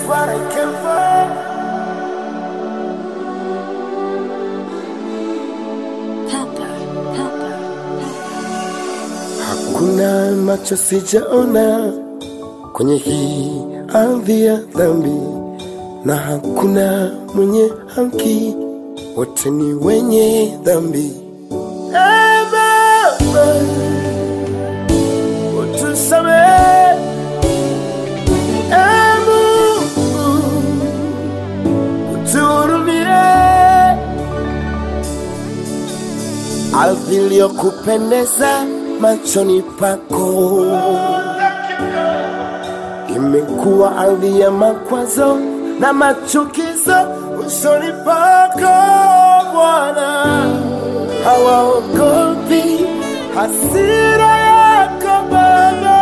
what I came for. Papa, Papa, Hakuna macho sijaona kwenye hii ardhi ya dhambi, na hakuna mwenye haki, wote ni wenye dhambi. Ee Baba, utusamehe. Ee Mungu, utuhurumie. ardhi iliyokupendeza machoni pako imekuwa ardhi ya makwazo na machukizo usoni pako Bwana, hawaogopi hasira yako Baba.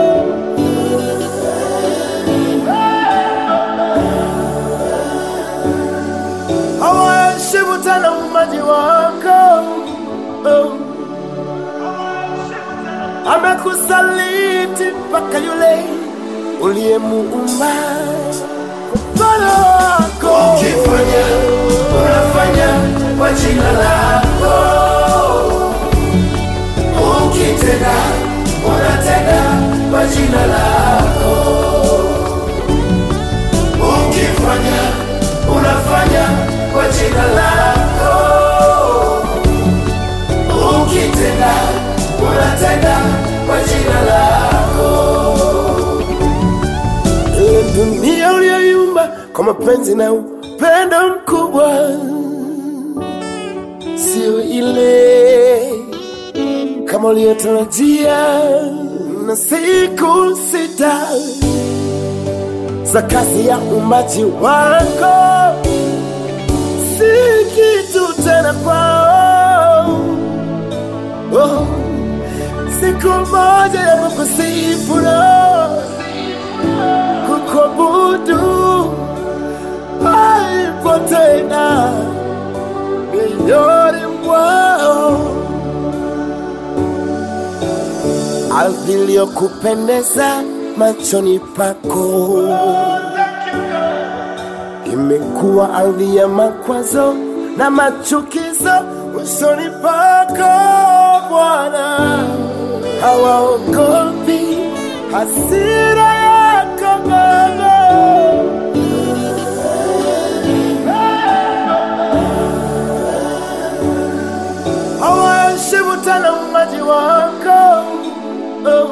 hawaheshimu tena umaji wako oh. amekusaliti mpaka yule uliyemuumba mfano wako Ukifanya unafanya kwa jina lako, ukitenda unatenda kwa jina lako, ukifanya unafanya kwa jina lako, ukitenda unatenda kwa jina lako. ile dunia uliyoiumba kwa mapenzi na upendo mkubwa, sio ile kama uliyotarajia. Na siku sita za kazi ya umbaji wako si kitu tena kwao. Oh, siku moja ya kukusifu na kukuabudu haipo tena mioyoni mwao. Ardhi iliyokupendeza machoni pako imekuwa ardhi ya makwazo na machukizo usoni pako Bwana, hawaogopi hasira yako Baba. hawaheshimu tena umaji wako oh.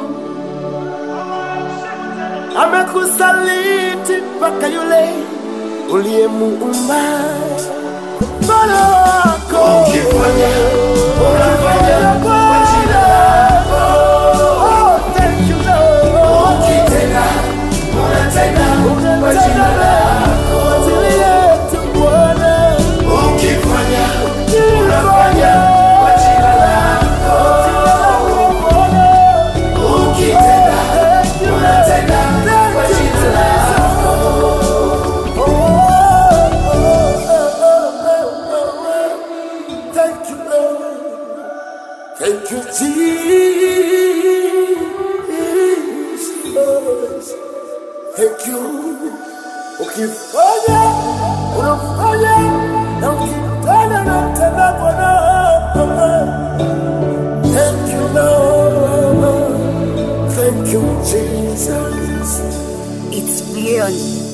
amekusaliti mpaka yule uliyemuumba mfano wako Ukifanya unafanya kwa jina lako, Oh, thank you, Lord. ukitenda unatenda kwa jina lako, Kwa ajili yetu Bwana. ukifanya unafanya kwa jina lako, ukitenda unatenda kwa jina lako. Thank you, Lord. Thank you, Jesus. Thank you. Ukifanya, unafanya, na ukitenda, unatenda Bwana. Thank you, Lord. Thank you, Jesus. it's beyond